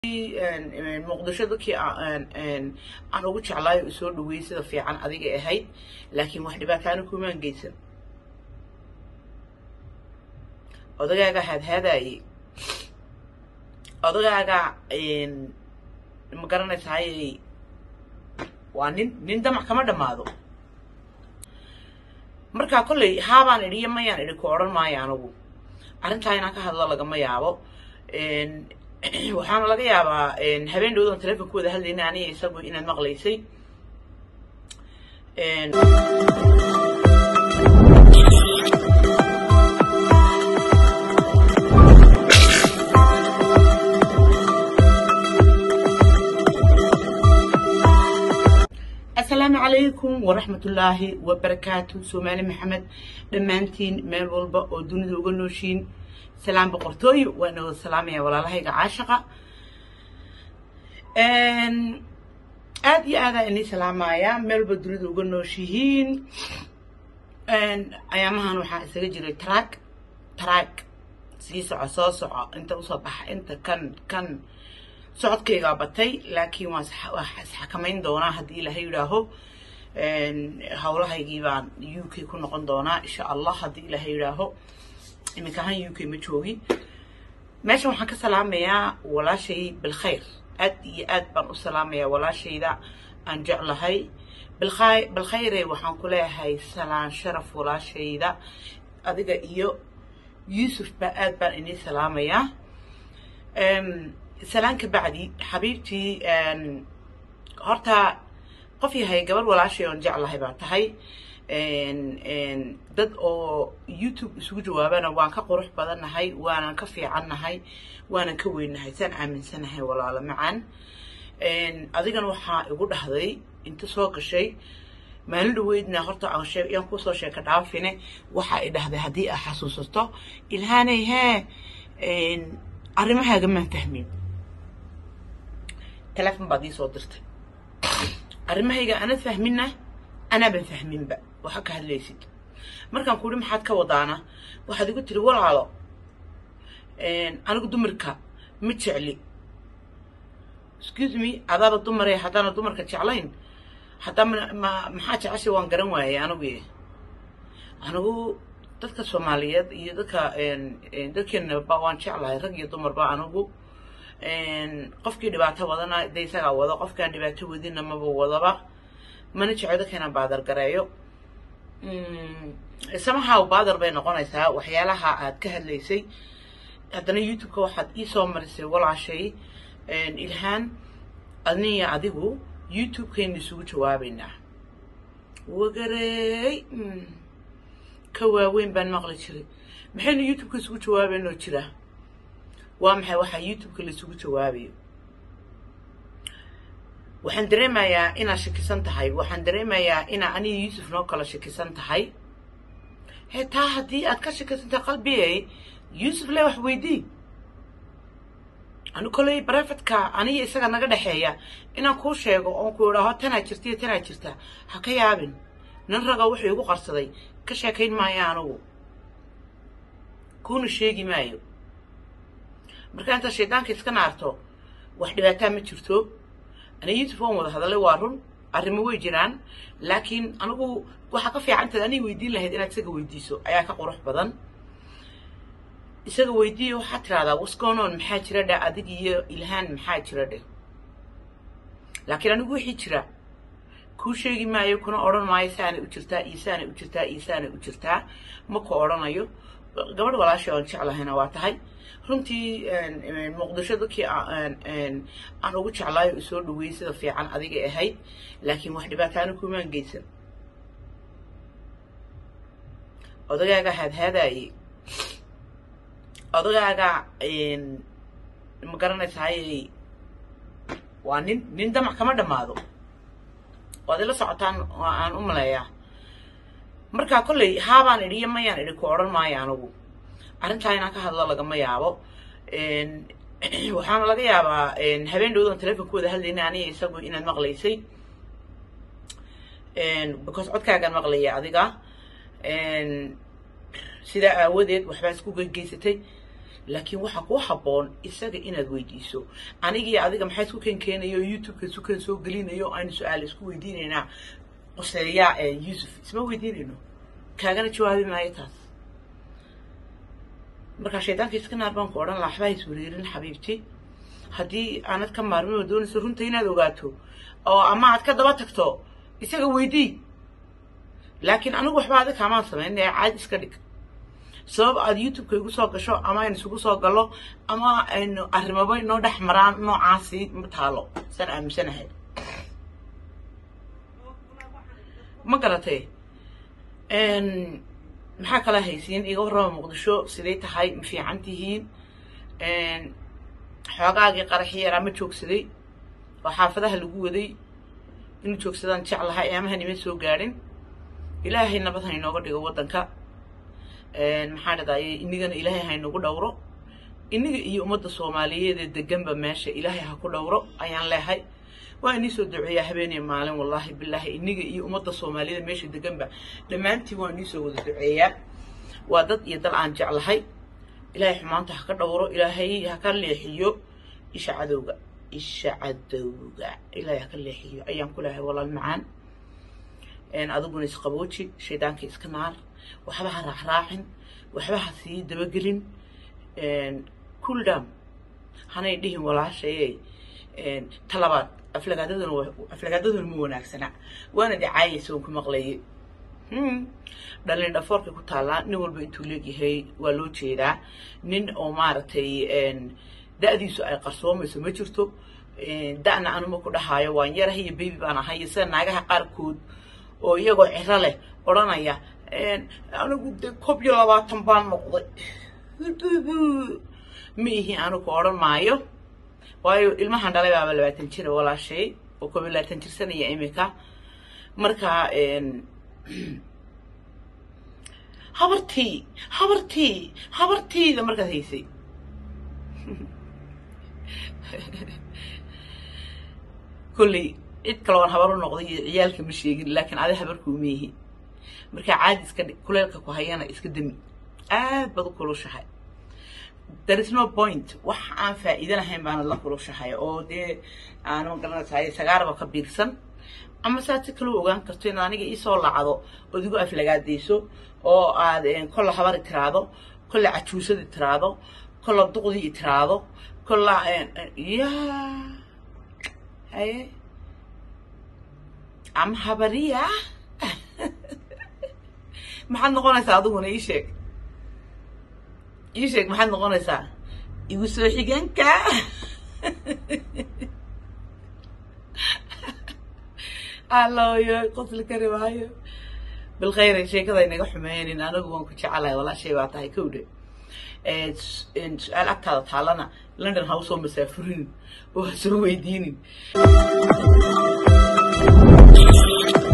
muqdisho dadkii aan ugu jeclaayo u soo dhaweeyey sida fiican adigay ahayd laakiin wax dhibaataana kumaan geysan odagaaga haadhaadaaye odagaaga ma garanaysaay waa nin nin damac kama dhammaado markaa kolley haabaan idhi iyo mayaan idhi ku odhan maayo anigu arrintaa inaan ka hadlo lagama yaabo waxaana laga yaabaa habeen dhowdan telefonka wada hadlayna aniga isagu inaad maqlaysay asalaamu calaykum waraxmatullaahi wabarakaatu soomaali maxamed dhammaantiin meel walba oo dunida uga nooshiin salaam boqortooyo waan wada salaamaya walaalahayga caashaqa aad iyo aadaa inii salaamaya meel walba dunida uga nooshihiin ayaamahan waxaa isaga jiray track track sii soco soo soco inta usoo baxa inta kan kan socodkaygaa batay laakiin waan isxakamayn doonaa haddii ilaahay yidhaaho howlahaygii baan u k ku noqon doonaa insha allah haddii ilaahay yidhaaho iminka ahaan u k ma joogi meeshan waxaan ka salaamayaa walaashay bilkhayr aad iyo aad baan u salaamayaa walaashayda aan jeclahay bilkhay bilkhayre waxaan ku leeyahay salaan sharaf walaashayda adiga iyo yuusuf baa aad baan inii salaamayaa salaan ka bacdi xabiibtii horta qof yahay gabar walaashay oon jeclahay baa tahay dad oo youtube isugu jawaabana waan ka qurux badannahay waanan ka fiicannahay waanan ka weynahay saan aaminsanahay walaalo macaan adigana waxaa igu dhahday inta soo gashay maalin dhaweydna horta yaan kusoo sheeka dhaafine waxaa i dhahday haddii aa xasuusato ilhaanay hee arrimahaaga maan fahmin telefon baad ii soo dirtay arrimahayga anad fahminna anaaban fahminba waxa ka hadlaysid markaan ku uhi maxaad ka wadaana waxaad igu tiri walaalo anigu dumarka ma jecli excuse me adaaba dumare haddaana dumarka jeclayn haddaa ma maxaa jeceshay waan garan waayay anigu anigu dadka soomaaliyeed iyo dadka dadkeenaba waan jeclahay rag iyo dumarba anigu qofkii dhibaato wadana de isagaa wado qofkaan dhibaato wadina maba wadaba mana jeclo dadka inaan baadar gareeyo samahaw baadar bay noqonaysaa waxyaalaha aad ka hadlaysay haddana youtube-ka waxaad iisoo marisay walaashay ilhaan adniya adigu youtube-kaynu isugu jawaabaynaa wagarey ka waaweyn baan maqli jiray maxaynu youtube-ka isugu jawaabaynoo jira waa maxay waxaa youtube-ka laisugu jawaabayo waxaan dareemayaa inaad shakisan tahay waxaan dareemayaa inaa aniga yuusuf noo kala shakisan tahay he taa haddii aad ka shakisan tahay qalbigay yuusuf le wax weydii ani koley barefetka aniga isaga naga dhexeeya inaan kuu sheego oon ku idhaaho tanaa jirta iyo tanaa jirta ha ka yaabin nin raga wuxuu igu qarsaday ka sheekayn maayo anigu kuuna sheegi maayo markaa intaad shaydaanka iska naarto wax dhibaataa ma jirto aniga yuusuf waan wada hadalay waa run arrimo way jiraan laakiin anigu waxaa ka fiicantaed aniga weydiin lahayd inaad isaga weydiiso ayaa ka qurux badan isaga weydiiyo waxaad tidhahdaa wasconon maxaa jira dheh adig iyo ilhaan maxaa jira dheh laakiin anigu wixii jira kuu sheegi maayo kuna odhan maayo saanay u jirtaa iyo saanay u jirtaa iyo saanay u jirtaa ma ku odhanayo gabadh walaashay oon jeclahayna waa tahay runtii muqdisho dadkii aan ugu jeclaayo u soo dhaweeyey sida fiican adigay ahayd laakiin wax dhibaataana kumaan geysan odagaaga haadhaadaaye odagaaga ma garanaysaay waa nin nin damac kama dhammaado waad ila socotaan aan u maleeyaa markaa kolley haabaan idhi iyo mayaan idhi ku odhan maayo anigu arrintaa inaan ka hadlo lagama yaabo waxaana laga yaabaa habeen dhowdan telefonka wada hadlayna aniga isagu inaad maqlaysay because codkaagaan maqlaya adiga sidaa aawadeed waxbaa isku gegeysatay laakiin waxaa kuu habboon isaga inaad weydiiso anigii adiga maxaa isku keen keenayo youtubeka isku keen soo gelinayo aynu su-aal isku weydiinaynaa quseeyaa ee yuusuf isma weydiinayno kaagana jawaabi maayo taas markaa shaydaanka iska naar baan ku odhan laha waxbaa is wareerin xabiibti haddii aanad ka maarmin oo doonayso runta inaad ogaato oo ama aad ka daba tagto isaga weydii laakiin anigu waxba adi kaamaan samayn ee caadi iska dhig sabab aad youtubeka igu soo gasho ama aynu isugu soo gallo ama aynu arrimaba inoo dhex maraan noocaasi ma taalo saan aaminsanahay ma garatay maxaa kala haysiin iga warrama muqdisho siday tahay ma fiican tihiin xoogaagii qaraxi yaraa ma joogsaday oo xaafadaha lagu waday inuu joogsadaan jeclahay eemahan ima soo gaadhin ilaahay nabad ha inooga dhigo waddanka maxaa dhadaye inigana ilaahay ha inagu dhowro iniga iyo ummadda soomaaliyeed ee deganba meesha ilaahay ha ku dhowro ayaan leehay waa inii soo duceeyaa habeeniya maalin wallaahi bilaahi iniga iyo ummadda soomaaliyeed meesha deganba dhammaantiin waa inii soo wada duceeyaa waa dad iyo dal aan jeclahay ilaahay xumaanta ha ka dhowro ilaahay ha ka leexiyo isha cadowga isha cadowga ilaahay ha ka leexiyo ayaan ku leehay walaal macaan adiguna isqabooji shaydaanka iska naar waxba ha raacraacin waxba ha sii dabagelin kuldam hanay dhihin walaashayey talabaad aflagaadaduna aflagaadaduna ma wanaagsana waana dhicaayaysa oon ku maqlayay dhalin dhafoorkay ku taallaa nin walba intuu leegyahay waa loo jeedaa nin oo maaragtay da-diisu ay qarsoomayso ma jirto da-na anuma ku dhahaayo waan yarahay iyo baby baan ahay sida naagaha qaarkood oo iyagoo ciro leh odhanaya anigu de koob iyo labaatan baan noqday ma ihi anigu odhan maayo waayo ilmahan dhalay baaba labaatan jira walaashay oo koob iyo labaatan jirsanaya imika marka habartii habartii habartiida markaad haysay kolley cid kale oon habar u noqday iyo ciyaalka ma sheegin laakiin adi habarkuuma yihi markaa caadi iska dhig kuleelka ku hayana iska demi aad baad u kulushahay there is no point wax aan faa'iido lahayn baana la kulushahay oo dee aanu garanaysaay sagaarba ka biirsan ama saad si kaloo ogaan karto inaad aniga iisoo lacdo ood igu aflagaadayso oo aad kolla habari tiraado kolla cajuusadi tiraado kolla duqdii tiraado kolla ya haye ama habariya maxaad noqonaysaa adiguna ii sheeg ii sheeg maxaad noqonaysaa igu soo xigeenka alloyo qosli kari maayo bilkhayr sheekada inaga xumeynin anigu waan ku jecelahay walaashay baa tahay kowdhe su-aal agtaada taalana london ha usoo masaafurin oo ha soo weydiinin